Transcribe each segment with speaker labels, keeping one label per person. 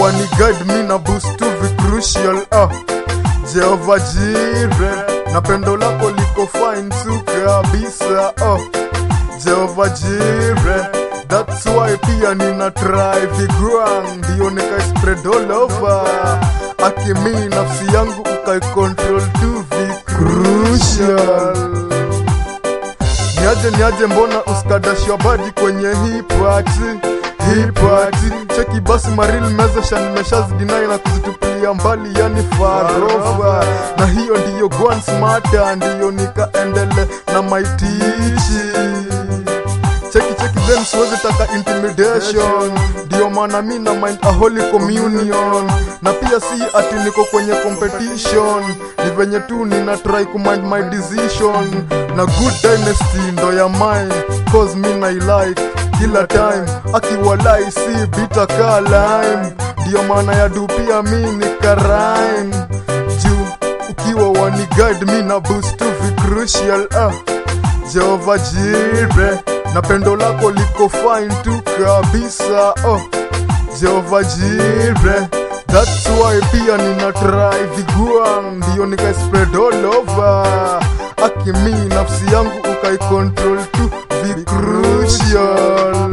Speaker 1: wani guide mi na boost to vi crucial ah. Jehova Jire na pendo lako liko fine tu kabisa oh. Jehova Jire that's why pia nina try vigwang ndio nikai spread all over akimi nafsi yangu ukai control tu vi crucial niaje niaje mbona uskadashwa badi kwenye hii party hii party cheki basi maril mezesha nimeshazidinai na kuzitupilia mbali yani farofa na hiyo ndiyo gwan smata ndiyo nikaendele na maitichi cheki cheki then siwezi taka intimidation ndio maana mi na mind a holy communion na pia si ati niko kwenye competition ni venye tu nina try kumind my decision na good dynasty ndo ya mine cause mi nailike kila time akiwalai si bita ka lime ndio maana ya du pia mi nikarime juu ukiwa wani guide mi na boost to vi crucial ah. Jehova Jire na pendo lako liko fine tu kabisa oh. Jehova Jire that's why pia nina try vigua ndio nikai spread all over akimi nafsi yangu ukai control tu vi crucial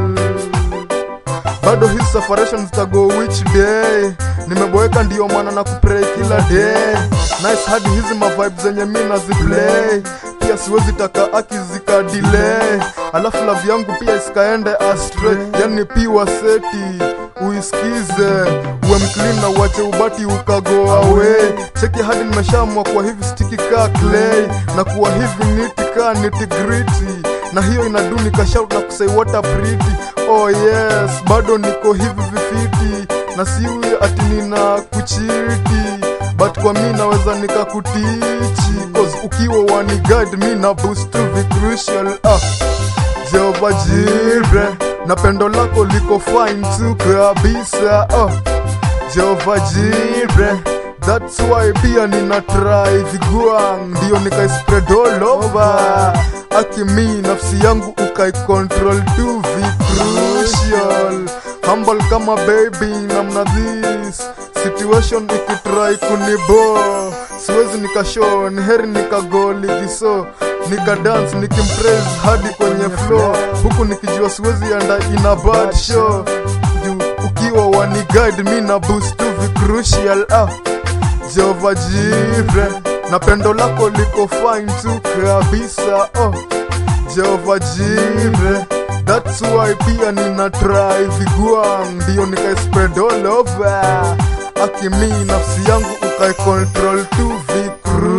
Speaker 1: bado his separation zitago which day nimeboeka ndio maana na kupray kila day nice hadi hizi mavibe zenye mi naziplay pia siwezi taka akizika delay alafu love yangu pia isikaende astray yani piwa seti uisikize uwe mclean na uache ubati ukago away cheki hadi nimeshamwa kwa hivi stiki ka clay na kuwa hivi niti ka niti gritty na hiyo inaduni kashout na kusai water pretty oh yes bado niko hivi vifiti na siwi ati nina kuchiti but kwa mi naweza nikakutichi cause ukiwa wani guide mi na boost to vi crucial ah. Jehova Jire na pendo lako liko fine tu kabisa oh. Jehova Jire that's why pia nina try vigua ndio nikai spread all over akimi nafsi yangu ukai control tu vi crucial humble kama baby namna this situation ikitrai kunibo siwezi nikashow ni heri nikago ligiso nikadance nikimpraise hadi kwenye floor huku nikijua siwezi enda ina bad show juu ukiwa wani guide mi na boost tu vi crucial ah. Jehova Jire na pendo lako liko fine tu kabisa oh. Jehova Jire that's why pia nina try vigua ndio nikai spread all over akimi nafsi yangu ukai control tu vi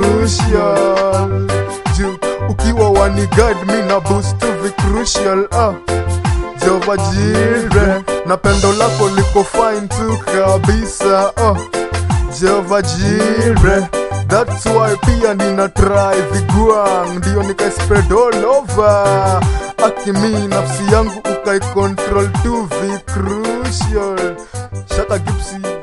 Speaker 1: crucial juu ukiwa wani guide mi na boost tu vi crucial ah. Jehova Jire na pendo lako liko fine tu kabisa oh. Jehova Jire That's why pia nina try vigua ndio nikai spread all over akimi nafsi yangu ukai control tu vi crucial Shaka Gipsy